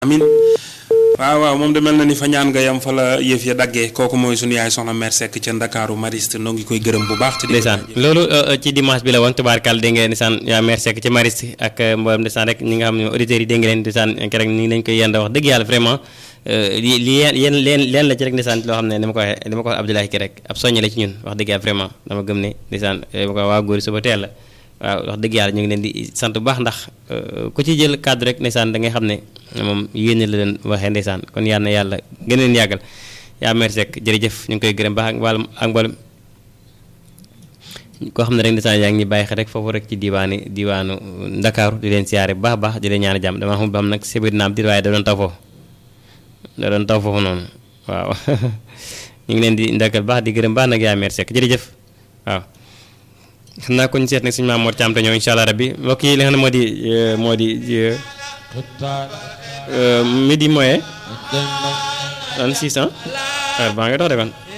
amin waaw waaw moom de mel na ni fa ñaan nga yam fa la yëf ya daggee kooku mooy sunu yaay soxna mère Seck ca Ndakaaru Mariste noo ngi koy gërëm bu baax. te di ko ndeysaan loolu ci dimanche bi la woon tubaarkàll dégg ngeen ndeysaan yaa mère Seck ca Mariste ak mboolem ndeysaan rek ñi nga xam ne auditeurs yi dégg ngeen ndeysaan keroog ni lañ koy yenda wax dëgg yàlla vraiment li li yéen leen leen la ci rek ndeysaan loo xam ne dama ko waxee dama ko wax Abdoulaye ki rek ab soññe la ci ñun wax dëgg yàlla vraiment dama gëm ne ndeysaan dama ko waa góor suba teel la waaw wax dëgg yàlla ñu ngi leen di sant bu baax ndax ku ci jël kàddu rek ndeysaan da ngay xam ne moom yéene la leen waxee ndeysaan kon yal na yàlla gën leen yàggal yaa mère Seck jërëjëf ñu ngi koy gërëm baax ak wàllum ak mboolem koo xam ne rek ndeysaan yaa ngi ñuy bàyyi xel rek foofu rek ci diwaani diwaanu Ndakaaru di leen siyaare bu baax baax di leen ñaan jàmm dama xam ba am nag sibir naam di waaye da doon taw foofu da doon taw foofu noonu waaw ñu ngi leen di ndakal baax di gërëm baax nag yaa mère Seck jërëjëf waaw xam naa ko ñu seet nag suñu maam Mor Thiam te ñëw incha allah rabbi mbokk yi li nga xam ne moo di moo di midi moyen. 600 heure baa nga dox de kon